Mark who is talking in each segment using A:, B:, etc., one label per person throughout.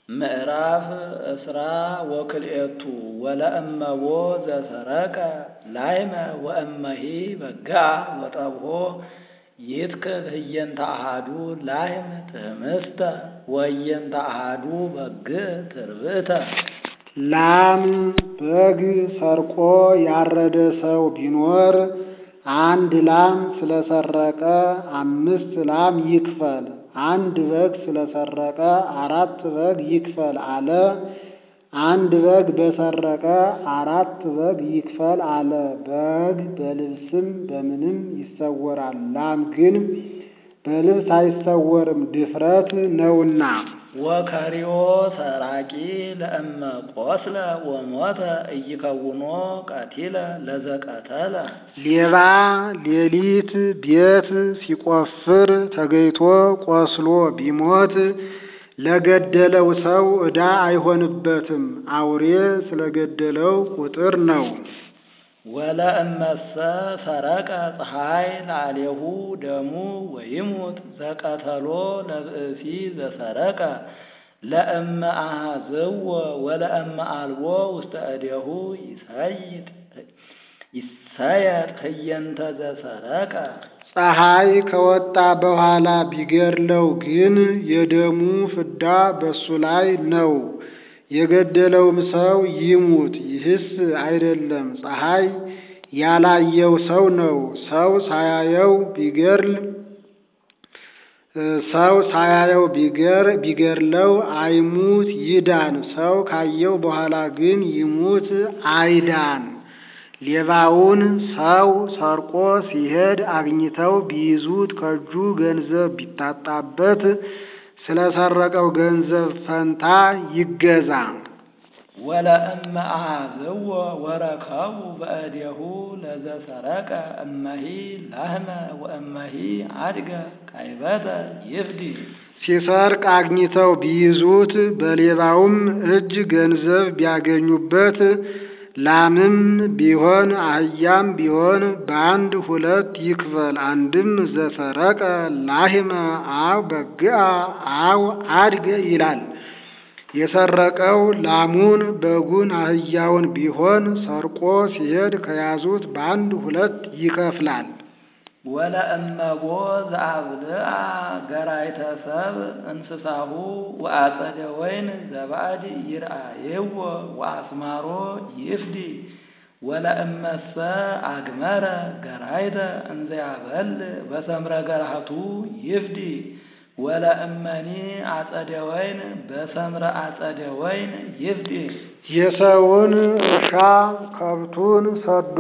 A: ምዕራፍ እስራ ወክልኤቱ ወለእመቦ ዘሰረቀ ላይመ ወእመሂ በግዓ ወጠብሖ ይትክል ህየንተ አሃዱ ላይም ትህምስተ ወህየንተ አሃዱ በግዕ ትርብእተ።
B: ላም በግ ሰርቆ ያረደ ሰው ቢኖር አንድ ላም ስለሰረቀ አምስት ላም ይክፈል፣ አንድ በግ ስለሰረቀ አራት በግ ይክፈል አለ። አንድ በግ በሰረቀ አራት በግ ይክፈል አለ። በግ በልብስም በምንም ይሰወራል፣ ላም ግን በልብስ አይሰወርም፣ ድፍረት ነውና።
A: ወከሪዮ ሰራቂ ለእመ ቆስለ ወሞተ ኢይከውኖ ቀቲለ ለዘቀተለ።
B: ሌባ ሌሊት ቤት ሲቆፍር ተገይቶ ቆስሎ ቢሞት ለገደለው ሰው ዕዳ አይሆንበትም፣ አውሬ ስለገደለው ቁጥር ነው።
A: ወለእመሰ ሰረቀ ፀሐይ ላዕሌሁ ደሙ ወይሙት ዘቀተሎ ለብእሲ ዘሰረቀ ለእመ አሃዝዎ ወለእመ አልቦ ውስተ እዴሁ ይሰይጥ ይሰየጥ ህየንተ ዘሰረቀ።
B: ፀሐይ ከወጣ በኋላ ቢገድለው ግን የደሙ ፍዳ በሱ ላይ ነው። የገደለውም ሰው ይሙት። ይህስ አይደለም ፀሐይ ያላየው ሰው ነው። ሰው ሳያየው ቢገድል ሰው ሳያየው ቢገር ቢገድለው አይሙት ይዳን። ሰው ካየው በኋላ ግን ይሙት አይዳን። ሌባውን ሰው ሰርቆ ሲሄድ አግኝተው ቢይዙት ከእጁ ገንዘብ ቢታጣበት ስለሰረቀው ገንዘብ ፈንታ ይገዛ።
A: ወለእመ አሃዝዎ ወረከቡ በእዴሁ ለዘሰረቀ እመሂ ላህመ ወእመሂ አድገ ካይበተ ይፍዲ።
B: ሲሰርቅ አግኝተው ቢይዙት በሌባውም እጅ ገንዘብ ቢያገኙበት ላምም ቢሆን አህያም ቢሆን በአንድ ሁለት ይክፈል። አንድም ዘሰረቀ ላህመ አው በግዓ አው አድገ ይላል። የሰረቀው ላሙን በጉን አህያውን ቢሆን ሰርቆ ሲሄድ ከያዙት በአንድ ሁለት ይከፍላል።
A: ወለእመቦ ዘአብልአ ገራይተ ሰብ እንስሳሁ ወአጸደ ወይን ዘባዕድ ይርአየዎ ወአስማሮ ይፍዲ። ወለእመሰ አግመረ ገራይተ እንዘያበል በሰምረ ገራህቱ ይፍዲ። ወለእመኒ አጸደ ወይን በሰምረ አጸደ ወይን ይፍዲ።
B: የሰውን እርሻ ከብቱን ሰዶ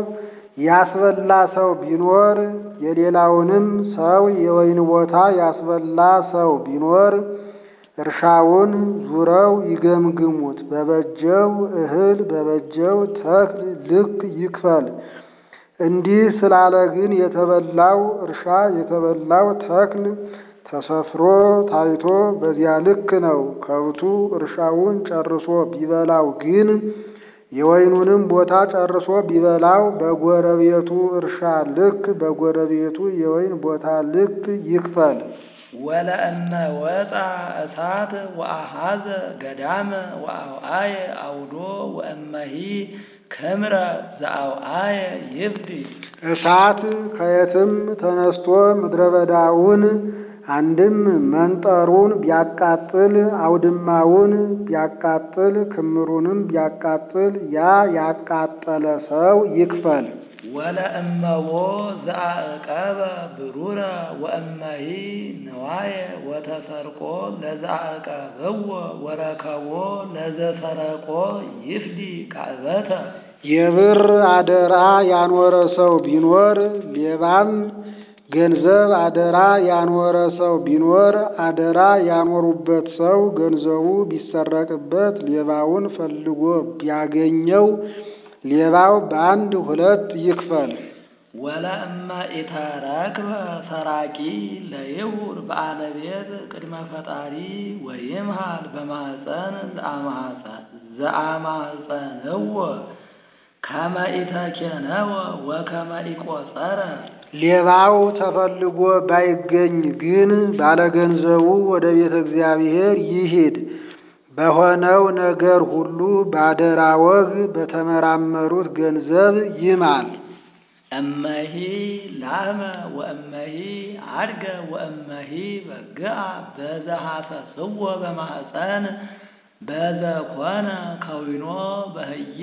B: ያስበላ ሰው ቢኖር የሌላውንም ሰው የወይን ቦታ ያስበላ ሰው ቢኖር እርሻውን ዙረው ይገምግሙት። በበጀው እህል በበጀው ተክል ልክ ይክፈል። እንዲህ ስላለ ግን የተበላው እርሻ የተበላው ተክል ተሰፍሮ ታይቶ በዚያ ልክ ነው። ከብቱ እርሻውን ጨርሶ ቢበላው ግን የወይኑንም ቦታ ጨርሶ ቢበላው በጎረቤቱ እርሻ ልክ በጎረቤቱ የወይን ቦታ ልክ ይክፈል።
A: ወለእመ ወፃ እሳት ወአሃዘ ገዳመ ወአውአየ አውዶ ወእመሂ ክምረ ዘአውአየ ይፍዲ።
B: እሳት ከየትም ተነስቶ ምድረ በዳውን አንድም መንጠሩን ቢያቃጥል አውድማውን ቢያቃጥል ክምሩንም ቢያቃጥል ያ ያቃጠለ ሰው ይክፈል።
A: ወለእመቦ ዘአዕቀበ ብሩረ ወእመሂ ነዋየ ወተሰርቆ ለዘአዕቀብዎ ወረከቦ ለዘሰረቆ ይፍዲ ካዕበተ።
B: የብር አደራ ያኖረ ሰው ቢኖር ሌባም ገንዘብ አደራ ያኖረ ሰው ቢኖር አደራ ያኖሩበት ሰው ገንዘቡ ቢሰረቅበት ሌባውን ፈልጎ ቢያገኘው ሌባው በአንድ ሁለት ይክፈል።
A: ወለእመ ኢተረክበ ሰራቂ ለይሁር በአለ ቤት ቅድመ ፈጣሪ ወይምሃል በማኅፀን ዘአማኅፀንዎ ከመ ኢተኬነወ ወከመ ኢቆጸረ።
B: ሌባው ተፈልጎ ባይገኝ ግን ባለገንዘቡ ወደ ቤተ እግዚአብሔር ይሂድ። በሆነው ነገር ሁሉ ባደራ ወግ በተመራመሩት ገንዘብ ይማል።
A: እመሂ ላህመ ወእመሂ አድገ ወእመሂ በግአ በዘሐሰስዎ በማኅፀን በዘኮነ ከዊኖ በህየ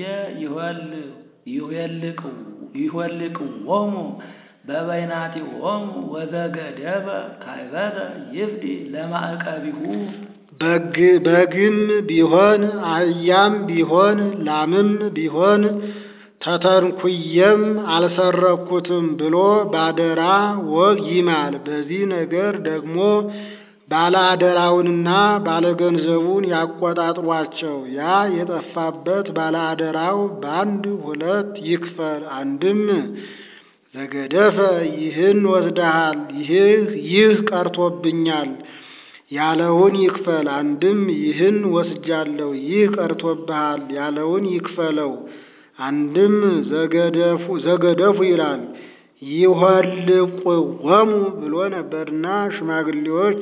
A: ይኆልቅዎሙ በበይናቲሆሙ ወዘገደበ ካይበተ ይፍዲ ለማዕቀቢሁ
B: በግም ቢሆን አህያም ቢሆን ላምም ቢሆን ተተንኩየም አልሰረኩትም ብሎ ባደራ ወግ ይማል። በዚህ ነገር ደግሞ ባለ አደራውንና ባለ ገንዘቡን ያቆጣጥሯቸው። ያ የጠፋበት ባለ አደራው በአንድ ሁለት ይክፈል። አንድም ዘገደፈ ይህን ወስደሃል፣ ይህ ቀርቶብኛል ያለውን ይክፈል። አንድም ይህን ወስጃለሁ፣ ይህ ቀርቶብሃል ያለውን ይክፈለው። አንድም ዘገደፉ ይላል ይኆልቅዎሙ ብሎ ነበርና ሽማግሌዎች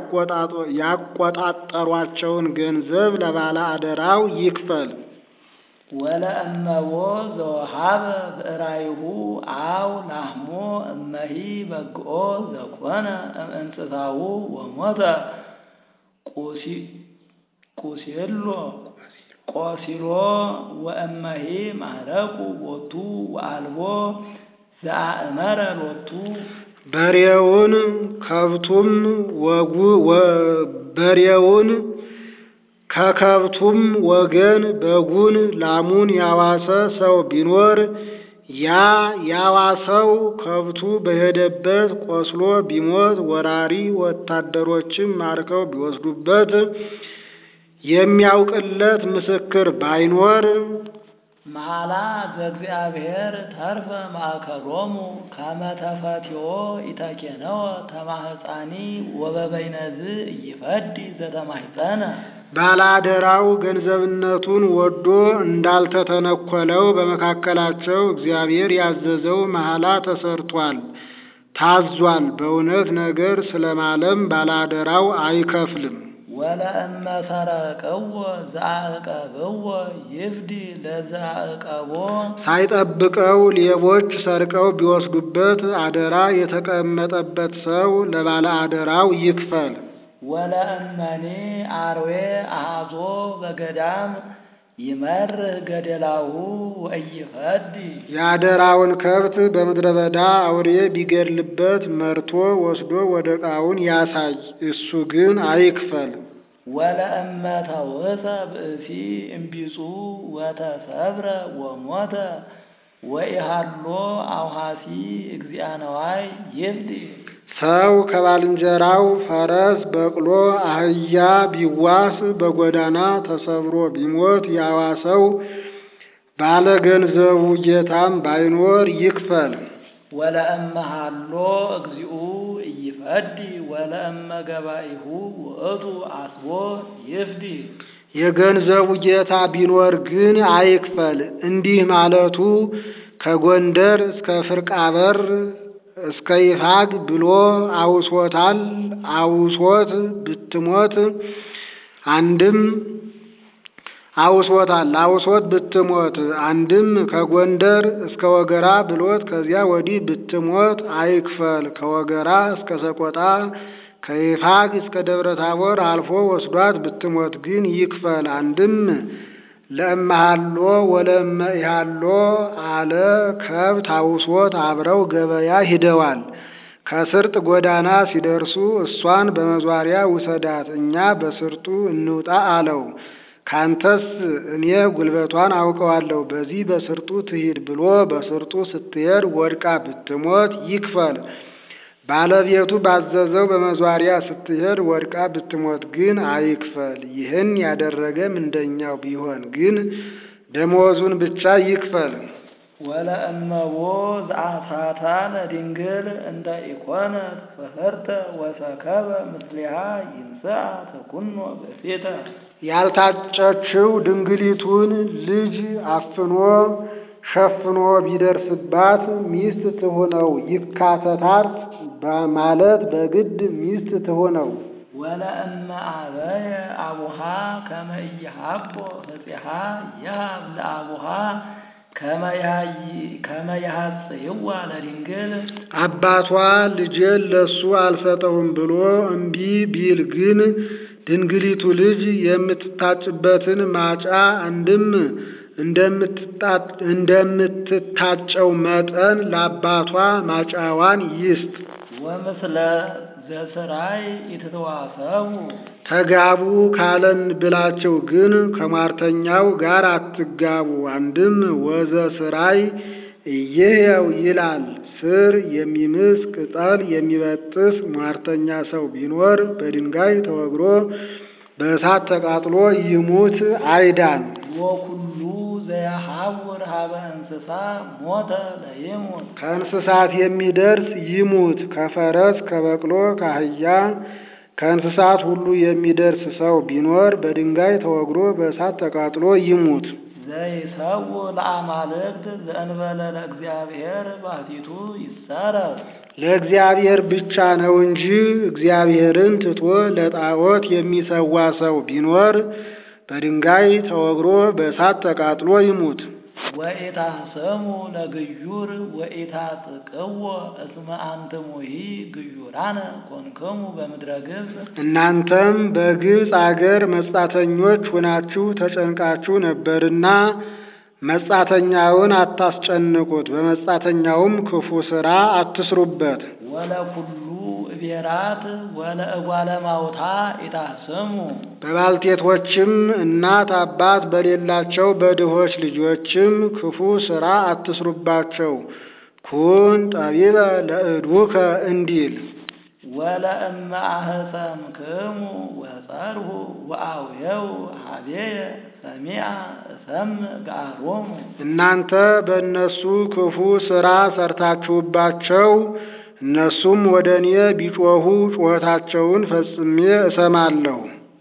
B: ያቆጣጠሯቸውን ገንዘብ ለባለ አደራው ይክፈል።
A: ወለእመቦ ዘወሃበ ብዕራይሁ አው ላህሞ እመሂ በግኦ ዘኮነ እምእንስሳሁ ወሞተ ቁሲሎ ቆሲሎ ወእመሂ ማህረቁ ቦቱ ወአልቦ ዘአእመረ ሎቱ
B: በሬውን ከብቱም ወጉ በሬውን ከከብቱም ወገን በጉን ላሙን ያዋሰ ሰው ቢኖር ያ ያዋሰው ከብቱ በሄደበት ቆስሎ ቢሞት ወራሪ ወታደሮችም ማርከው ቢወስዱበት የሚያውቅለት ምስክር ባይኖር
A: መሐላ ዘእግዚአብሔር ተርፈ ማእከሎሙ ከመ ተፈትዮ ኢተኬነወ ተማህፃኒ ወበበይነዝ እይፈዲ ዘተማህፀነ
B: ባለአደራው ገንዘብነቱን ወዶ እንዳልተተነኮለው በመካከላቸው እግዚአብሔር ያዘዘው መሐላ ተሰርቷል፣ ታዟል። በእውነት ነገር ስለማለም ባለአደራው አይከፍልም።
A: ወለእመ ሰረቀዎ ዘአዕቀብዎ ይፍዲ ለዘአዕቀቦ
B: ሳይጠብቀው ሌቦች ሰርቀው ቢወስዱበት አደራ የተቀመጠበት ሰው ለባለ አደራው ይክፈል።
A: ወለእመኔ አርዌ አሃዞ በገዳም ይመርህ ገደላሁ ወኢይፈዲ
B: የአደራውን ከብት በምድረ በዳ አውሬ ቢገድልበት መርቶ ወስዶ ወደ ዕቃውን ያሳይ፣ እሱ ግን አይክፈል።
A: ወለእመ ተውህሰ ብእሲ እምቢጹ ወተሰብረ ወሞተ ወኢሃሎ አውሃሲ እግዚአ ነዋይ ይፍዲ
B: ሰው ከባልንጀራው ፈረስ፣ በቅሎ፣ አህያ ቢዋስ በጎዳና ተሰብሮ ቢሞት ያዋሰው ባለ ገንዘቡ ጌታም ባይኖር ይክፈል።
A: ወለእመ ሃሎ እግዚኡ ኢይፈዲ ወለእመ ገባኢሁ ውእቱ አስቦ ይፍዲ
B: የገንዘቡ ጌታ ቢኖር ግን አይክፈል። እንዲህ ማለቱ ከጎንደር እስከ ፍርቃበር እስከ ይፋግ ብሎ አውሶታል። አውሶት ብትሞት አንድም አውሶታል። አውሶት ብትሞት አንድም ከጎንደር እስከ ወገራ ብሎት ከዚያ ወዲህ ብትሞት አይክፈል። ከወገራ እስከ ሰቆጣ ከይፋግ እስከ ደብረ ታቦር አልፎ ወስዷት ብትሞት ግን ይክፈል። አንድም ለእመሃሎ ወለእመ ኢሃሎ አለ ከብት አውሶት አብረው ገበያ ሂደዋል። ከስርጥ ጎዳና ሲደርሱ እሷን በመዟሪያ ውሰዳት፣ እኛ በስርጡ እንውጣ አለው። ካንተስ እኔ ጉልበቷን አውቀዋለሁ፣ በዚህ በስርጡ ትሂድ ብሎ በስርጡ ስትሄድ ወድቃ ብትሞት ይክፈል። ባለቤቱ ባዘዘው በመዟሪያ ስትሄድ ወድቃ ብትሞት ግን አይክፈል። ይህን ያደረገ ምንደኛው ቢሆን ግን ደመወዙን ብቻ ይክፈል።
A: ወለእመቦ ዘአሳታ ለድንግል እንተ ኢኮነት ፍህርተ ወሰከበ ምስሊሃ ይንስአ ተኩኖ በሴተ
B: ያልታጨችው ድንግሊቱን ልጅ አፍኖ ሸፍኖ ቢደርስባት ሚስት ትሁነው ይካተታት በማለት በግድ ሚስት ትሁነው።
A: ወለእመ አበየ አቡሃ ከመ ኢይሃቦ ህጺሃ ይሃብ ለአቡሃ ከመ ያሐጽይዋ ለድንግል
B: አባቷ ልጄን ለሱ አልሰጠውም ብሎ እምቢ ቢል ግን ድንግሊቱ ልጅ የምትታጭበትን ማጫ አንድም እንደምትታጨው መጠን ለአባቷ ማጫዋን ይስጥ።
A: ወምስለ ዘስራይ ኢትተዋሰቡ
B: ተጋቡ ካለን ብላቸው ግን ከሟርተኛው ጋር አትጋቡ። አንድም ወዘ ስራይ እየህየው ይላል። ስር የሚምስ ቅጠል የሚበጥስ ሟርተኛ ሰው ቢኖር በድንጋይ ተወግሮ በእሳት ተቃጥሎ ይሙት አይዳን።
A: ወኩሉ ዘያሐውር ሀበ እንስሳ ሞተ ለይሙት
B: ከእንስሳት የሚደርስ ይሙት። ከፈረስ ከበቅሎ ከአህያ ከእንስሳት ሁሉ የሚደርስ ሰው ቢኖር በድንጋይ ተወግሮ በእሳት ተቃጥሎ ይሙት።
A: ዘይሰው ለአማልክት ዘእንበለ ለእግዚአብሔር ባሕቲቱ ይሰረፍ
B: ለእግዚአብሔር ብቻ ነው እንጂ እግዚአብሔርን ትቶ ለጣዖት የሚሰዋ ሰው ቢኖር በድንጋይ ተወግሮ በእሳት ተቃጥሎ ይሙት።
A: ወኢታሰሙ ለግዩር ወኢታጥቅዎ እስመ አንትሙሂ ግዩራነ ኮንክሙ በምድረ ግብፅ
B: እናንተም በግብፅ አገር መጻተኞች ሆናችሁ ተጨንቃችሁ ነበርና መጻተኛውን አታስጨንቁት፣ በመጻተኛውም ክፉ ሥራ አትስሩበት።
A: ወለኩሉ እቤራት ወለእጓለ ማውታ ኢታስሙ
B: በባልቴቶችም እናት አባት በሌላቸው በድሆች ልጆችም ክፉ ሥራ አትስሩባቸው። ኩን ጠቢበ ለእድቡከ እንዲል
A: ወለእመ አህሰምክሙ ወጸርሁ ወአውየው ሀቤየ ሰሚዐ እሰምዕ ገአሮሙ
B: እናንተ በእነሱ ክፉ ሥራ ሰርታችሁባቸው እነሱም ወደ እኔ ቢጮኹ ጩኸታቸውን ፈጽሜ እሰማለሁ።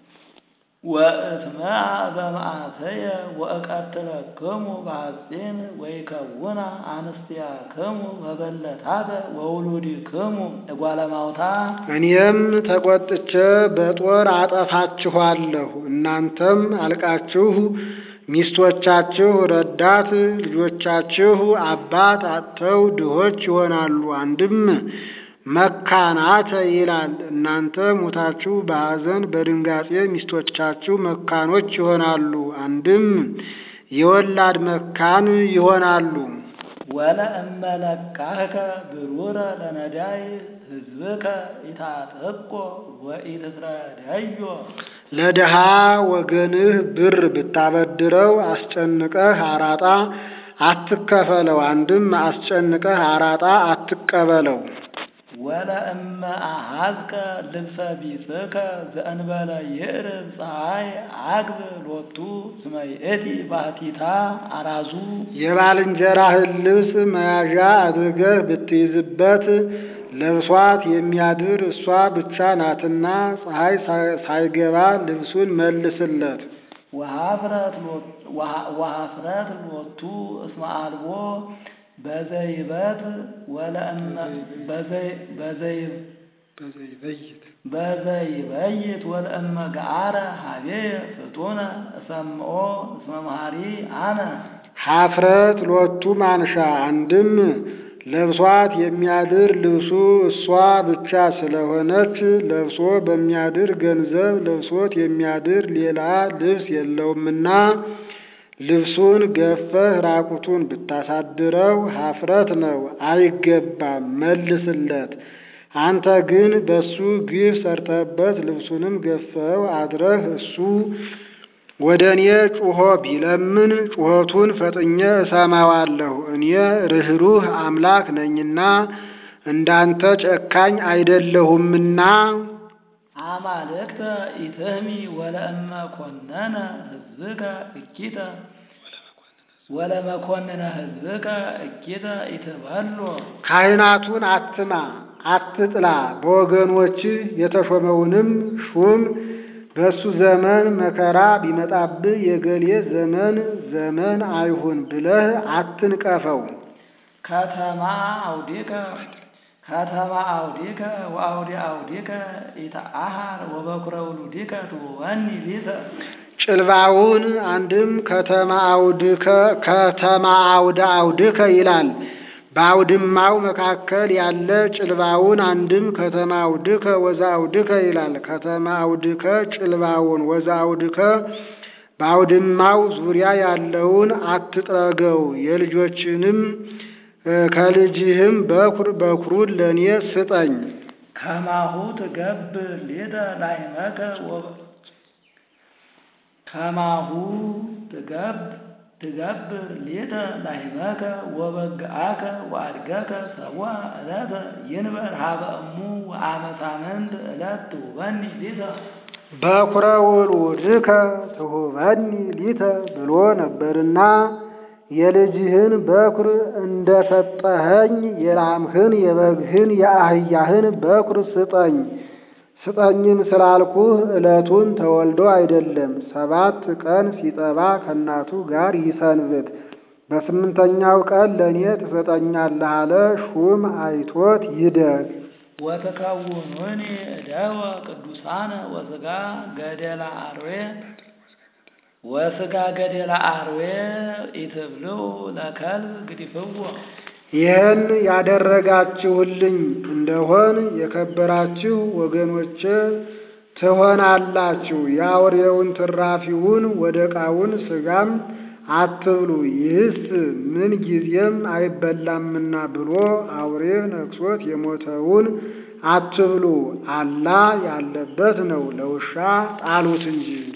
A: ወእትመዐ በመዓተየ ወእቀትለክሙ በሐጺን ወይከውና አንስቲያክሙ በበለታተ ወውሉድክሙ እጓለ ማውታ
B: እኔም ተቆጥቼ በጦር አጠፋችኋለሁ። እናንተም አልቃችሁ ሚስቶቻችሁ ረዳት፣ ልጆቻችሁ አባት አጥተው ድሆች ይሆናሉ። አንድም መካናተ ይላል። እናንተ ሙታችሁ በሐዘን በድንጋጼ ሚስቶቻችሁ መካኖች ይሆናሉ። አንድም የወላድ መካን ይሆናሉ።
A: ወለእመ ለቃህከ ብሩረ ለነዳይ ሕዝብከ ኢታጥቆ ወኢትትረዳዮ
B: ለድሃ ወገንህ ብር ብታበድረው አስጨንቀህ አራጣ አትከፈለው። አንድም አስጨንቀህ አራጣ አትቀበለው።
A: ወለእመ አሐዝከ ልብሰ ቢጽከ ዘእንበለ ይዕርብ ፀሐይ አግብ ሎቱ እስመ ይእቲ ባሕቲታ አራዙ
B: የባልንጀራህን ልብስ መያዣ አድርገህ ብትይዝበት ለብሷት የሚያድር እሷ ብቻ ናትና ፀሐይ ሳይገባ ልብሱን መልስለት።
A: ወኀፍረት ሎቱ እስመ አልቦ በዘይበት ወለእመ በዘይበይት ወለእመ ገአረ ሀቤየ ፍጡነ እሰምዖ እስመ መሐሪ አነ
B: ኀፍረት ሎቱ ማንሻ አንድም ለብሷት የሚያድር ልብሱ እሷ ብቻ ስለሆነች ለብሶ በሚያድር ገንዘብ ለብሶት የሚያድር ሌላ ልብስ የለውምና ልብሱን ገፈህ ራቁቱን ብታሳድረው ኀፍረት ነው፣ አይገባም፣ መልስለት። አንተ ግን በሱ ግፍ ሰርተህበት ልብሱንም ገፈው አድረህ እሱ ወደ እኔ ጩኾ ቢለምን ጩኸቱን ፈጥኜ እሰማዋለሁ። እኔ ርኅሩህ አምላክ ነኝና እንዳንተ ጨካኝ አይደለሁምና።
A: አማልክተ ኢትህሚ ወለእመ ኮነነ ሕዝብከ እኪተ ወለመኮንነ ሕዝብከ እኪተ ኢትበሎ
B: ካህናቱን አትማ አትጥላ፣ በወገኖች የተሾመውንም ሹም በእሱ ዘመን መከራ ቢመጣብህ የገሌ ዘመን ዘመን አይሁን ብለህ አትንቀፈው።
A: ከተማ አውዲከ ከተማ አውዲከ ወአውዲ አውዲከ ኢተአሃር ወበኩረ ውሉዲከ ትሁበኒ ሊተ
B: ጭልባውን አንድም ከተማ አውድከ ከተማ አውደ አውድከ ይላል። በአውድማው መካከል ያለ ጭልባውን አንድም ከተማ አውድከ ወዛ አውድከ ይላል። ከተማ አውድከ ጭልባውን ወዛ አውድከ በአውድማው ዙሪያ ያለውን አትጥረገው፣ የልጆችንም ከልጅህም በኩር በኩሩን ለእኔ ስጠኝ።
A: ከማሁ ትገብር ሊተ ላይመከ ወበ ከማሁ ትገብ ትገብር ሊተ ላይመከ ወበግአከ ወአድገከ ሰብአ ዕለተ ይንበር ሀበ እሙ ወአመ ሳምንት ዕለት ትሁበኒ ሊተ
B: በኩረ ውሉድከ ትሁበኒ ሊተ ብሎ ነበርና የልጅህን በኩር እንደሰጠኸኝ የላምህን የበግህን የአህያህን በኩር ስጠኝ። ስጠኝም ስላልኩህ ዕለቱን ተወልዶ አይደለም፣ ሰባት ቀን ሲጠባ ከእናቱ ጋር ይሰንብት። በስምንተኛው ቀን ለእኔ ትሰጠኛለህ አለ። ሹም አይቶት ይደግ።
A: ወተከውኑኒ እደወ ቅዱሳነ ወስጋ ገደላ አርዌ ወስጋ ገደላ አርዌ ኢትብልዑ ለከልብ ግዲፍዎ
B: ይህን ያደረጋችሁልኝ እንደሆን የከበራችሁ ወገኖቼ ትሆናላችሁ። የአውሬውን ትራፊውን ወደቃውን ሥጋም አትብሉ፣ ይህስ ምን ጊዜም አይበላምና ብሎ አውሬ ነክሶት የሞተውን አትብሉ። አላ ያለበት ነው፣ ለውሻ ጣሉት እንጂ